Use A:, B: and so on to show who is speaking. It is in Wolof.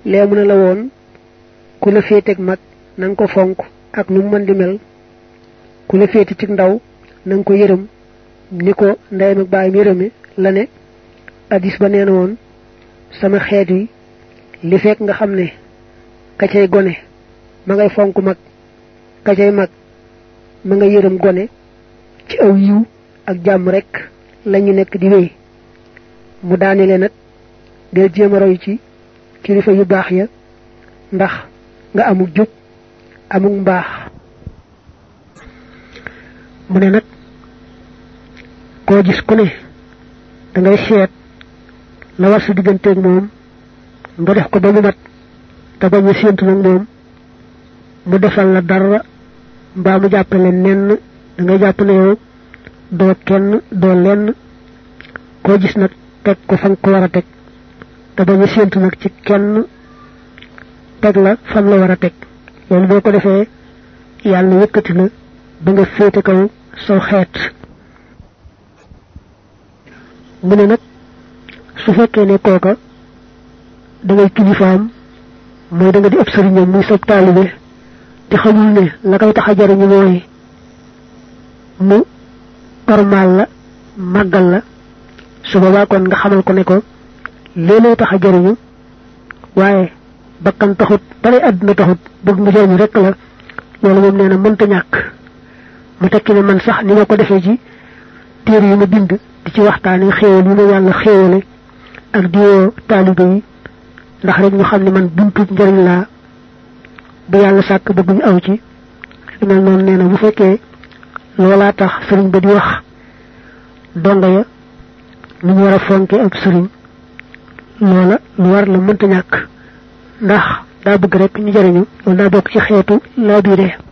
A: lee mu ne la woon ku la féeteeg mag na nga ko fonk ak nu mu mën di mel ku la féete ci ndaw na nga ko yërëm ni ko ndeyam ak baayam yërëme la ne addis ba nee na woon sama xeet yi li fekk nga xam ne ka cay gone ma ngay fonk mag ka cay mag ma nga yërëm gone ci aw yiw ak jàmm rek lañu nekk di wéy mu daanele nag del jéem a roy ci kilifa yu baax ya ndax nga amuk jub amuk mbaax mu ne nag koo gis ku ne da ngay seet la war sa digganteeg moom nga def ko ba mu mat te bañ a séentu nag moom mu defal la dara mbaa mu jàppale nenn da ngay jàpp ne yow doo kenn doo lenn koo gis nag teg ko fa nga ko war a teg te bañ a séentu nag ci kenn teg la fan la war a teg loolu boo ko defee yàlla yëkkati la ba nga féete kaw saw xeet mu ne nag su fekkee ne kooka da ngay kilifaam mooy da nga di ëpp sëriñam muy sab taalibe te xamul ne la koy tax a jariñu mooy mu ormaal la màggal la su boobaa kon nga xamal ko ne ko léeg tax a jariñu waaye bakkan taxut balay àdduna taxut bëgg mu jariñu rek la loolu moom nee na mënta ñàkk mu tekki ne man sax ni ma ko defee ci téere yi ma bind di ci waxtaane xéewal yi ma yàlla xéewale ak diwoo taalibe yi ndax rek ñu xam ne man buntub njariñ laa bu yàlla sàkk bëgg ñu aw ci lu mel noonu nee na bu fekkee loolaa tax sëriñ ba di wax donga ya nu ñu war a fonke ak sëriñ loola lu war la mënta ñàkk ndax daa bëgg rek ñu jariñu loolu daa bokk ci xeetu laa biire